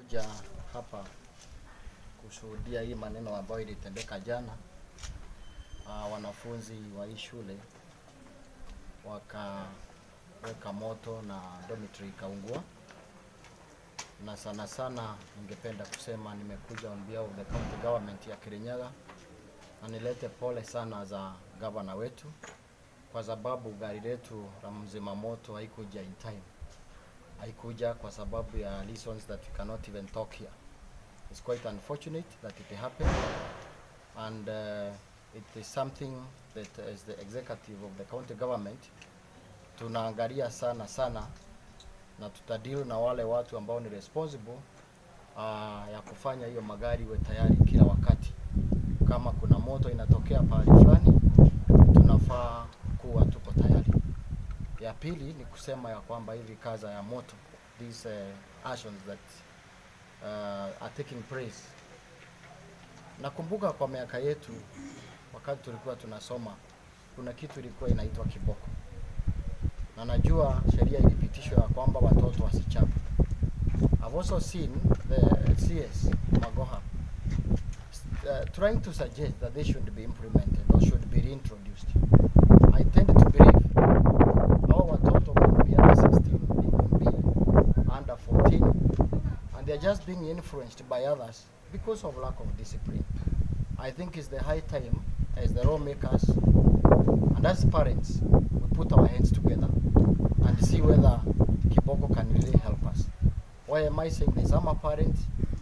nimekuja hapa kushuhudia hii maneno ambayo ilitendeka jana. Uh, wanafunzi wa hii shule wakaweka moto na dormitory ikaungua, na sana sana ningependa kusema nimekuja on behalf of the county government ya Kirinyaga na nilete pole sana za gavana wetu kwa sababu gari letu la mzima moto haikuja in time haikuja kwa sababu ya reasons that we cannot even talk here. It's quite unfortunate that it happened and uh, it is something that as the executive of the county government tunaangalia sana sana na tutadeal na wale watu ambao ni responsible uh, ya kufanya hiyo magari iwe tayari kila wakati. Kama kuna moto inatokea pahali fulani, tunafaa kuwa tuko tayari. Ya pili ni kusema ya kwamba hivi kaza ya moto these uh, actions that uh, are taking place. Nakumbuka kwa miaka yetu wakati tulikuwa tunasoma kuna kitu ilikuwa inaitwa kiboko, na najua sheria ilipitishwa ya kwamba watoto wasichape. I've also seen the CS Magoha uh, trying to suggest that they should be implemented or should be reintroduced. I tend to believe our watoto could be under 16, they could be under 14, and they're just being influenced by others because of lack of discipline. I think it's the high time as the lawmakers and as parents we put our hands together and see whether Kiboko can really help us. Why am I saying this? I'm a parent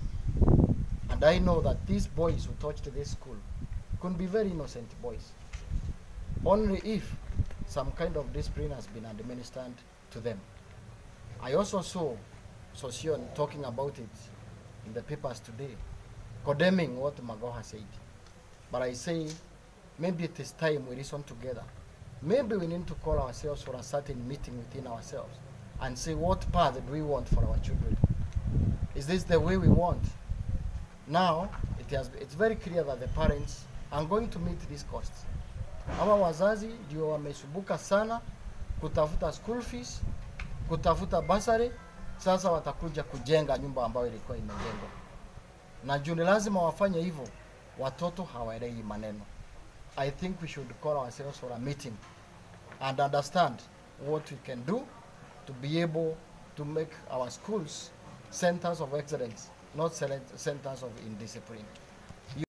and I know that these boys who touched this school could be very innocent boys. Only if some kind of discipline has been administered to them. I also saw Sosion talking about it in the papers today, condemning what Magoha said. But I say, maybe it is time we listen together. Maybe we need to call ourselves for a certain meeting within ourselves and say what path do we want for our children. Is this the way we want? Now, it has, it's very clear that the parents are going to meet these costs. Hawa wazazi ndio wamesumbuka sana kutafuta school fees, kutafuta basari, sasa watakuja kujenga nyumba ambayo ilikuwa imejengwa, na juu ni lazima wafanye hivyo, watoto hawaelewi maneno. I think we should call ourselves for a meeting and understand what we can do to be able to make our schools centers of excellence, not cele- centers of indiscipline.